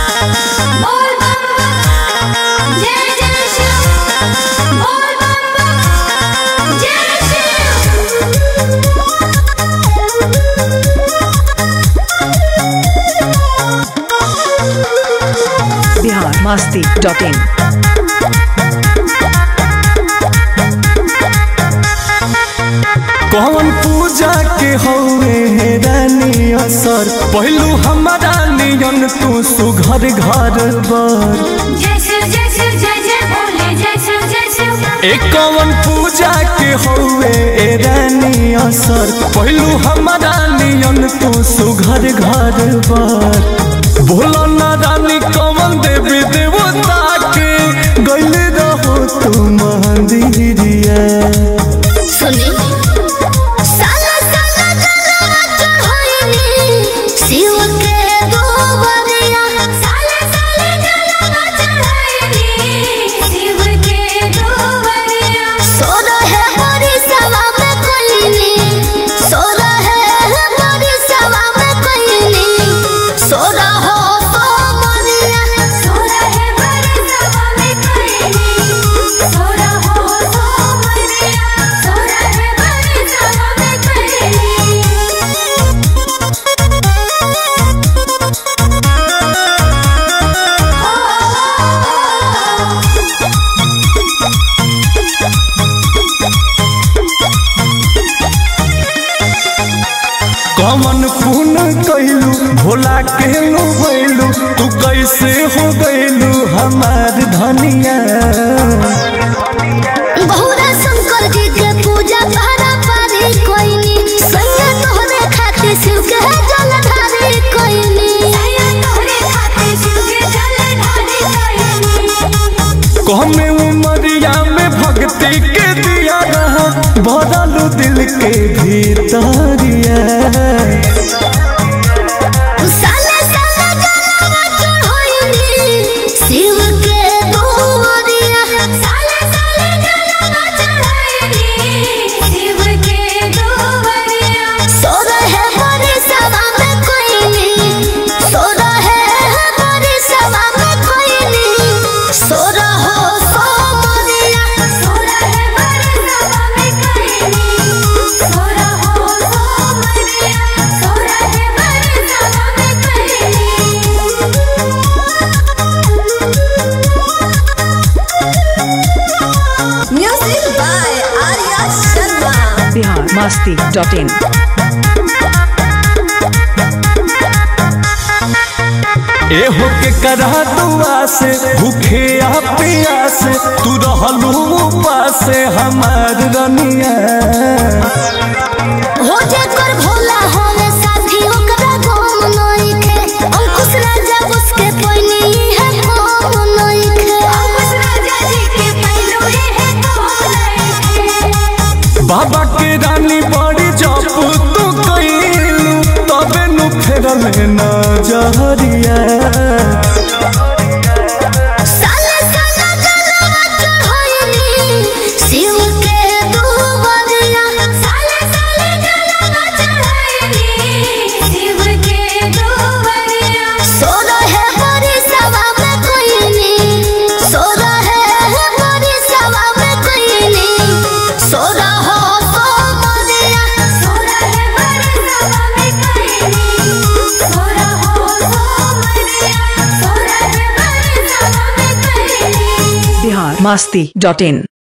बोल बम बम जय जय शिव बोल बम बम जय बिहार मस्ती डॉट इन कौन पूजा के हौवे हे रानी असर पहलू हमारा नियन तू सुघर घर बर जय शिव जय शिव जय जय भोले जय शिव जय शिव ए कौन पूजा के हौवे ए रानी असर पहलू हमारा नियन तू सुघर घर बर भोला ना रानी कौन देवी देवता के गैल रहो तू मंदिरिया सुनी साला साला गलवा चढ़ाईनी शिव के गोबरिया साला साला गलवा चढ़ाईनी शिव के गोबरिया सोरा है बड़ी सवा में कोईनी सोरा है बड़ी सवा में कोईनी सोरा हो तो मरिया सोरा है बड़ी सवा में कोईनी सोरा हो तो मरिया सोरा है बड़ी सवा में कोईनी कमन खून कैलू भोला के नु भैलू तू कैसे हो गैलू हमार धनिया बहुरा शंकर जी के पूजा पारा पारी कोइनी सैया तोहरे खातिर शिव के जल ढारी कोइनी सैया तोहरे खातिर शिव के जल ढारी कोइनी कहमे उमरिया में भक्ति के दिया रहा भरलू दिल के भीतरिया साला साला गलवा चढ़ाईनी शिव के गोरिया साला साला गलवा चढ़ाईनी शिव के गोरिया सोरा है बड़ी सभा में कोईनी सोरा है बड़ी सभा में कोईनी सोरा हो सो मरिया सोरा है बड़ी सभा में कोईनी सोरा हो सो मरिया सोरा है बड़ी सभा में कोईनी music by Arya Sharma Bihar Masti dot in ए हो के करा दुआ से भूखे आ प्यास तू रहलू उपास हमार रनिया हो जे कर भोला होवे साथी ओकरा गोम नई खे अंकुश राजा उसके पैनी है गोम नई खे अंकुश राजा जी के पैलो है गोम नई खे बाबा के रानी बड़ी जप तू कैलू तबे नु फेरल ना जहरिया साला साला गलवा चढ़ाईनी शिव के दुबरिया साला साला गलवा चढ़ाईनी शिव के दुबरिया सोरा है बड़ी सभा में कोईनी सोरा है बड़ी सभा में कोईनी सोरा हो तो मरिया सोरा है बड़ी सभा में कोईनी सोरा हो तो मरिया सोरा है बड़ी सभा में कोईनी बिहार मस्ती डॉट इन